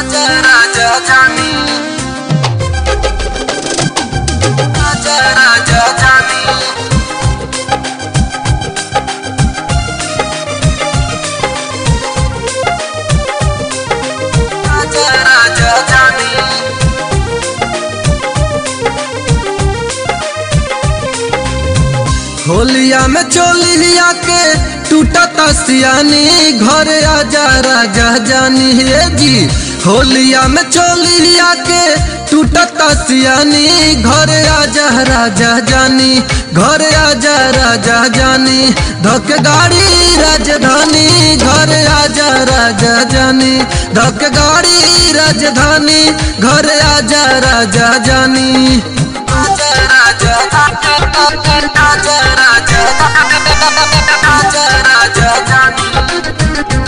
आजा राजा जानी आजा राजा जानी आजा राजा जानी होलिया में चोलिया के टूटता सियानी घर आजा राजा जानी हे जी होलिया में चोलिया के टूटता सियानी घर आजा राजा जानी घर आजा राजा जानी धक गाड़ी राजधानी घर आजा राजा जानी धक गाड़ी राजधानी घर आजा राजा जानी आजा राजा आजा राजा आजा राजा जानी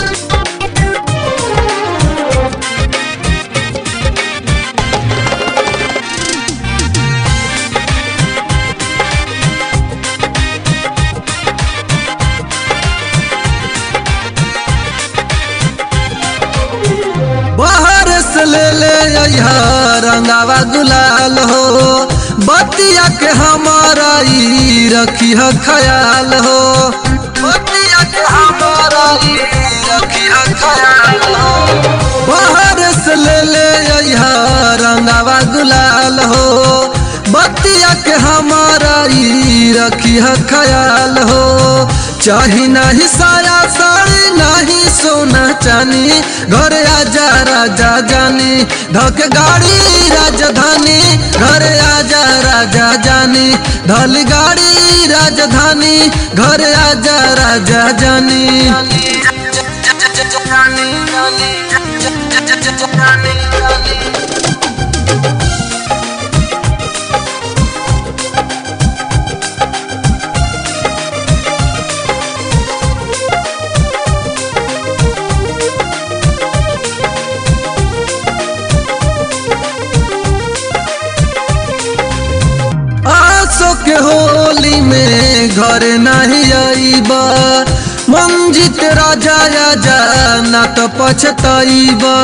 बाहर से ले ले अइहा रंगावा गुलाल हो बतिया के हमारा ई रखी है ख्याल हो बतिया के हमारा ही रखी है ख्याल हो बाहर से ले ले अइहा रंगावा गुलाल हो बतिया के हमारा ई रखी है ख्याल हो चाही नहीं साया साड़ी नहीं सोना चानी घर आजा राजा जानी धक गाड़ी राजधानी घर आजा राजा जानी धल गाड़ी राजधानी घर आजा राजा जानी जानी जानी जानी जानी आसो के होली में घर नहीं आईबा मंजित राजा आजा ना तो पछताईबा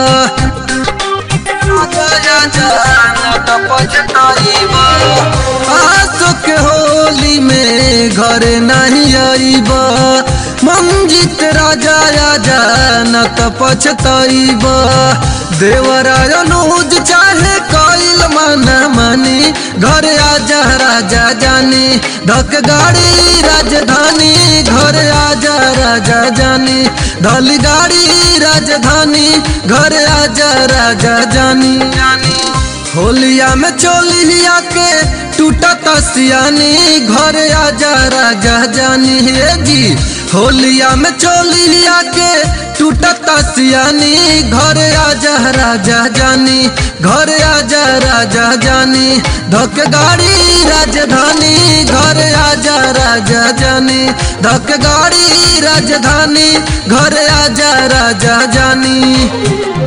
आजा आजा ना तो पछताईबा आसो के होली में घर नहीं आईबा मंजित राजा आजा ना तो पछताईबा देवराय अनुज चाहे कइल माना मानी घर आजा राजा जानी धक गाड़ी राजधानी घर आजा राजा जानी धल गाड़ी राजधानी घर आजा राजा जानी जानी होलिया में चोलिया के टूटता सियानी घर आजा राजा जानी हे जी होलिया में चोलिया के टूटता सियानी घर आजा राजा जानी घर आजा राजा जानी धक गाड़ी राजधानी घर आजा राजा जानी धक गाड़ी राजधानी घर आजा राजा जानी